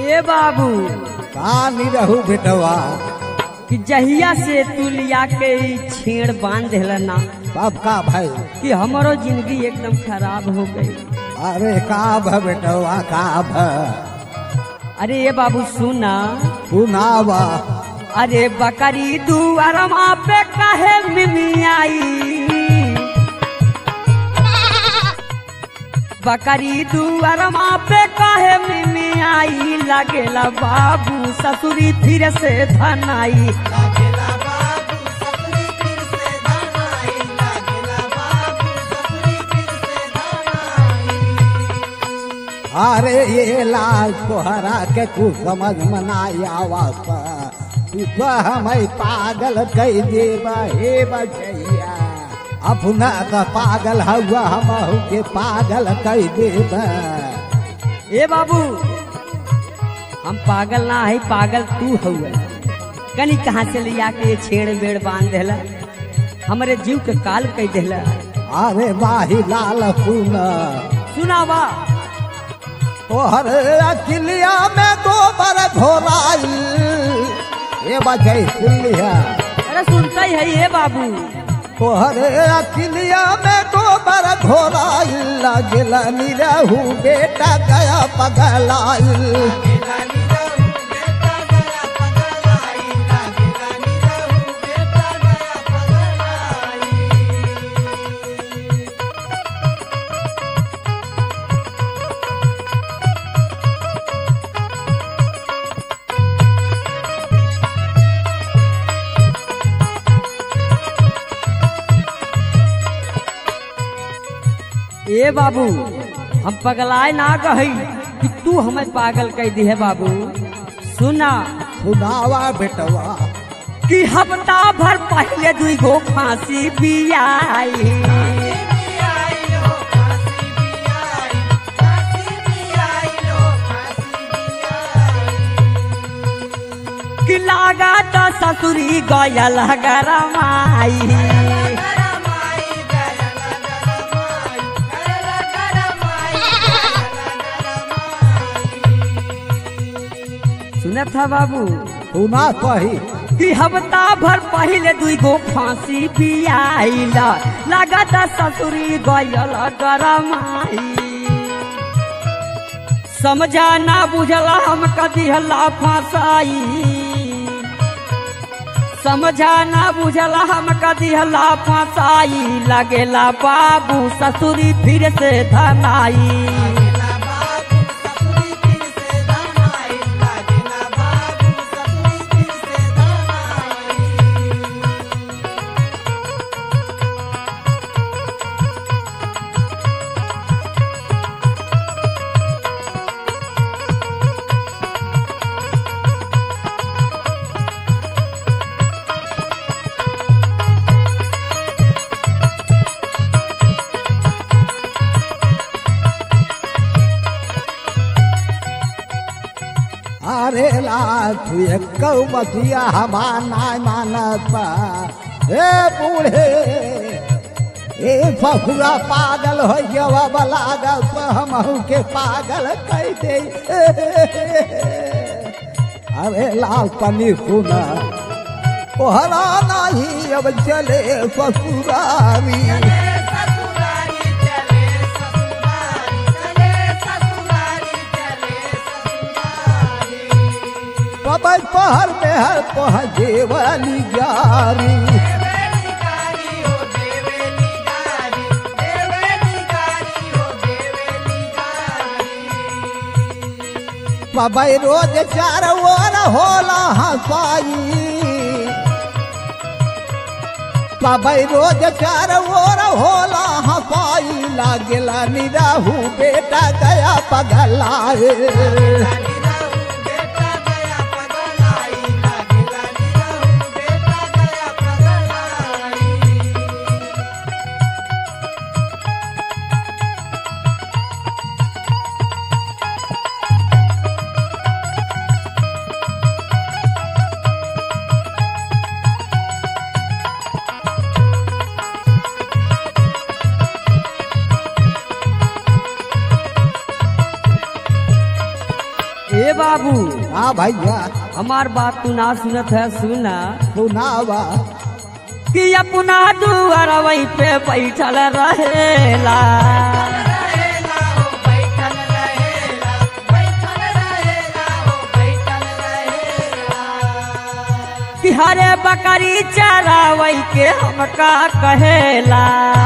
ए बाबू का नहीं रहू बेटवा कि जहिया से तू लिया के ई छेड़ बांध देला ना बाप का भाई कि हमारो जिंदगी एकदम खराब हो गई अरे का भ बेटवा का भ अरे ये बाबू सुना सुनावा अरे बकरी दुआरमा पे काहे मिमियाई बकरी दुआरमा पे काहे मिमियाई लगेला बाबू ससुरी फिर से धनाई अरे ये लाल तोहरा के कुछ समझ में नहीं आवत तू तो हमें पागल कह देब हे बचैया अपना तो पागल हुआ हम के पागल कह देब ए बाबू हम पागल ना है पागल तू हुए कनी कहाँ से लिया के ये छेड़ बेड़ बांध देला हमरे जीव के काल कह देला अरे माही लाल सुन सुनावा तोहर अकिलिया में गोबर घोराई ये बचै सुनलिया अरे सुनता ही है ये बाबू तोहर अकिलिया में गोबर घोराई लगल निरहू बेटा गया पगलाई ए बाबू हम पगलाए ना कही कि तू हमें पागल कह दी है बाबू सुना सुनावा बेटवा कि हफ्ता भर पहले दुई गो फांसी बियाई कि लागा तो ससुरी गयल गरमाई सुनत था बाबू सुना कही कि हफ्ता भर पहले दुई गो फांसी पियाइला लागत ससुरी गयल गरमाई समझा ना बुझला हम कदी हल्ला फांसाई समझा ना बुझला हम कदी हल्ला फांसाई लगेला बाबू ससुरी फिर से धनाई अरे लाल तू एक बतिया हमार नाय मानत बा ए बूढ़े ए फफुआ पागल हो गया बलागल तो हम के पागल कह दे अरे लाल पनी सुना ओहरा नहीं अब चले ससुरारी पबई पहर में हर पहुँचे वाली ग्यारी पबई रोज चार ओर होला हंसाई पबई रोज चार ओर होला हंसाई लागेला निराहू बेटा गया पगलाए ए बाबू हाँ भैया हमार बात तू ना सुनत है सुना सुनावा कि अपना दुआर वही पे बैठल रहेला कि हरे बकरी चरावई के हमका कहेला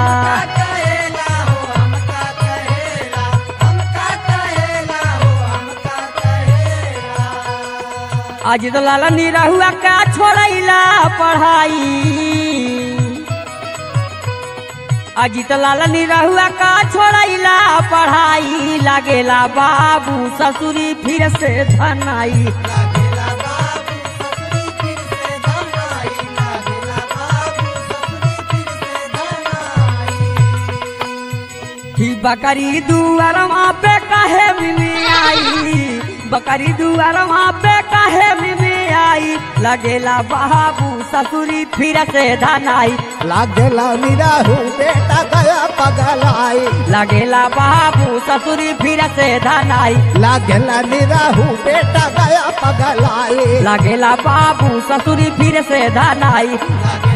आज तो लाला निरहुआ का छोड़ैला पढ़ाई आज तो लाला निरहुआ का छोड़ैला पढ़ाई लागेला बाबू ससुरी फिर से धनाई ही बकरी दुआर वहाँ पे काहे मिमी आई बकरी दुआर वहाँ पे काहे मिमी आई लगेला बाबू ससुरी फिर से धनाई लागेला निराहू बेटा गया पगलाई लगेला बाबू ससुरी फिर से धनाई लागेला निराहू बेटा गया पगलाई लगेला बाबू ससुरी फिर से धनाई